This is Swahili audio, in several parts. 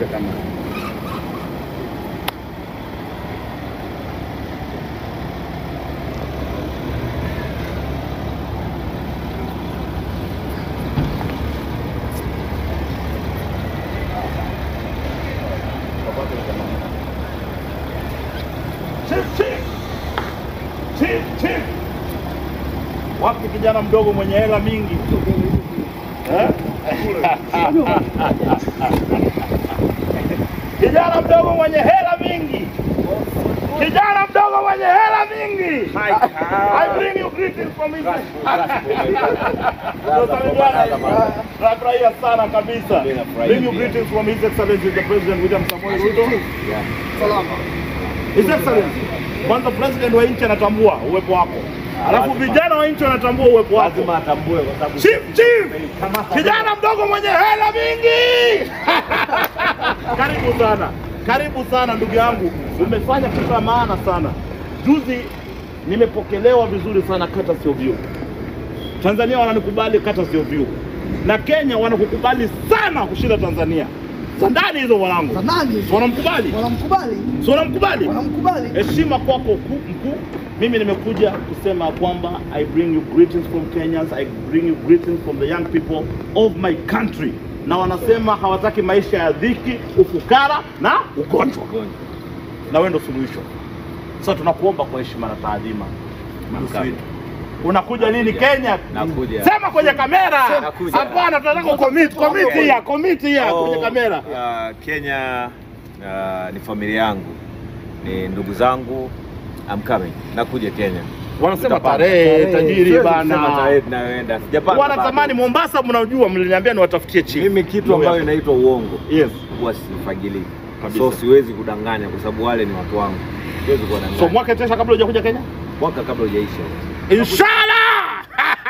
Shika kama Chief, chief. Chief, chief. Wapi kijana mdogo mwenye hela mingi eh? kijana mdogo mwenye hela mingi kijana mdogo mwenye hela mingi I bring you greetings from his Tunafurahia sana kabisa. Bring you greetings from His Excellency the President William Samoei Ruto. His Excellency, kwanza president wa nchi anatambua uwepo wako, alafu vijana wa nchi wanatambua uwepo wako. lazima atambue kwa sababu Chief, chief, kijana mdogo mwenye hela mingi. Karibu sana, karibu sana ndugu yangu, umefanya kitu cha maana sana. Juzi nimepokelewa vizuri sana kata sio vyu. Tanzania wananikubali kata sio vyu, na Kenya wanakukubali sana kushinda Tanzania. Za ndani hizo mwanangu, Za nani? Si wanamkubali, Wanamkubali, si wanamkubali wanamkubali. heshima kwako ku- mkuu. Mimi nimekuja kusema kwamba I bring you greetings from Kenyans, I bring you greetings from the young people of my country, na wanasema hawataki maisha ya dhiki, ufukara na ugonjwa, na wewe ndo suluhisho. Sasa tunakuomba kwa heshima na taadhima, Mdusi wetu. unakuja lini Kenya? Nakuja. Sema kwenye kamera. Nakuja. Hapana, tunataka ukomiti, komiti ya komiti ya kwenye kamera. Uh, Kenya uh, ni familia yangu, ni ndugu zangu. I'm coming. Nakuja Kenya. Wanasema Tutapanga. tarehe tajiri Siwezi kusema bana. tarehe tunayoenda. Sijapanga. wanatamani bado. Mombasa, mnajua, mliniambia niwatafutie chief. Mimi kitu ambayo inaitwa uongo yes. huwa sifagilii. Kabisa. So siwezi kudanganya kwa sababu wale ni watu wangu. Siwezi kuwadanganya. So mwaka tesha kabla hujakuja Kenya, mwaka kabla hujaisha. inshallah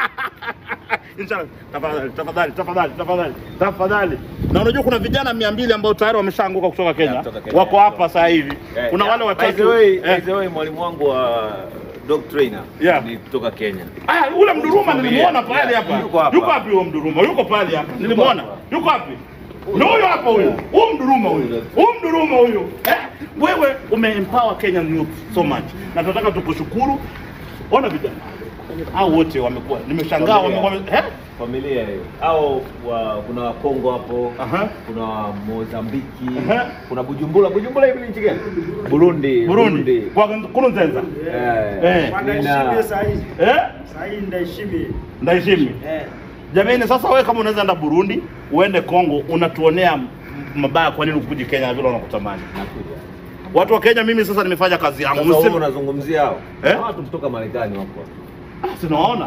inshallah. Tafadhali, tafadhali, tafadhali, tafadhali, tafadhali. Na unajua kuna vijana mia mbili ambao tayari wameshaanguka kutoka Kenya, Yeah, kutoka Kenya, wako yeah. hapa sasa hivi. Eh, Kuna yeah. wale By the watatu way, eh. by the way, mwalimu wangu wa dog trainer Yeah. ni kutoka Kenya. Aya, ule Mduruma Familia. nilimuona pale Yeah, hapa. yuko hapa. Yuko wapi huyo Mduruma? Yuko pale hapa. Nilimuona. Yuko wapi? Ni huyo hapa huyo. Huyo Mduruma huyo. Huyo Mduruma huyo. Eh, wewe umeempower Kenyan youth so much. Na tunataka tukushukuru. Ona vijana. Hao wote wamekuwa. Nimeshangaa Familia. wamekuwa eh? Familia hiyo. Au wa, kuna Wakongo hapo, Aha. kuna wa Mozambiki, Aha. kuna Bujumbura. Bujumbura hivi ni nchi gani? Burundi. Burundi. Kwa Nkurunziza. Eh, Eh. nina- Eh? Sahii ndaheshimi. Ndaheshimi. Eh. Jamani, sasa wewe kama unaweza enda Burundi, uende Kongo, unatuonea mabaya, kwa nini ukuje Kenya na vile wanakutamani? Nakuja. Watu wa Kenya, mimi sasa nimefanya kazi yangu. Sasa wewe Mseme unazungumzia hao. Eh? Kuna Watu kutoka Marekani wako. Ah, sinaona.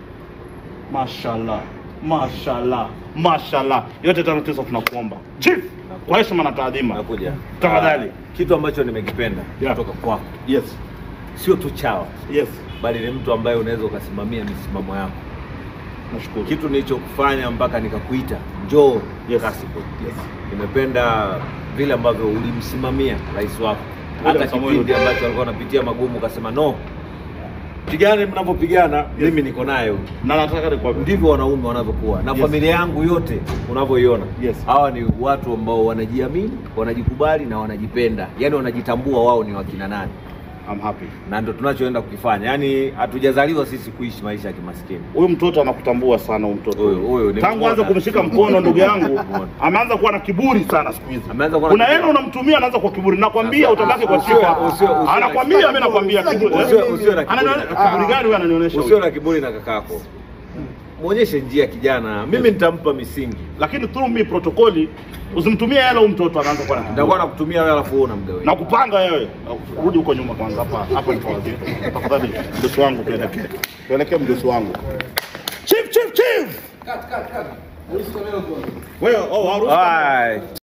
Mashallah, mashallah, mashallah. Yote tano tisa tunakuomba chief, kwa heshima na taadhima. Nakuja. Tafadhali. Ah, Kitu ambacho nimekipenda Yeah. kutoka kwako Yes, sio tu chawa, yes, bali ni mtu ambaye unaweza ukasimamia misimamo yako. nashukuru. Kitu nilichokufanya mpaka nikakuita njoo Yes. Kasiko. Yes. Nimependa vile ambavyo ulimsimamia rais wako, hata William Samoei kipindi Ruto. ambacho alikuwa anapitia magumu, ukasema no, pigane mnavyopigana, mimi niko nayo. Na nataka nikwambie, Ndivyo wanaume wanavyokuwa na Yes. familia yangu yote unavyoiona. Yes. Hawa ni watu ambao wanajiamini, wanajikubali na wanajipenda, yaani wanajitambua wao ni wakina nani, I'm happy. na ndio tunachoenda kukifanya. Yaani hatujazaliwa sisi kuishi maisha ya kimaskini. Huyu mtoto anakutambua sana, huyu mtoto Huyu- huyu ni tangu anza mmoja. kumshika mkono, ndugu yangu, Mmoja. ameanza kuwa na kiburi sana siku hizi. Ameanza kuwa na Kuna kiburi. hela unamtumia, anaanza kwa kiburi. Nakwambia Sasa, utabaki kwa usiwe- sifa. usiwe- usiwe- Anakwambia, mimi nakwambia kiburi. Usiwe- usiwe na kiburi. Ananione- kiburi gani huyu ananionyesha? Usiwe huyu? na kiburi na kakako, mwonyeshe njia kijana. Mimi nitampa misingi, Lakini through me protokoli, usimtumie hela huyu mtoto, anaanza kuwa na kiburi. nitakuwa nakutumia wewe, alafu wewe unamgawia. na kupanga wewe. Rudi huko nyuma kwanza, hapa hapa ni kwa wazito. Tafadhali mdosi wangu, tuelekee tuelekee mdosi wangu. Chief, chief, chief. Wewe oh, harusi Bye.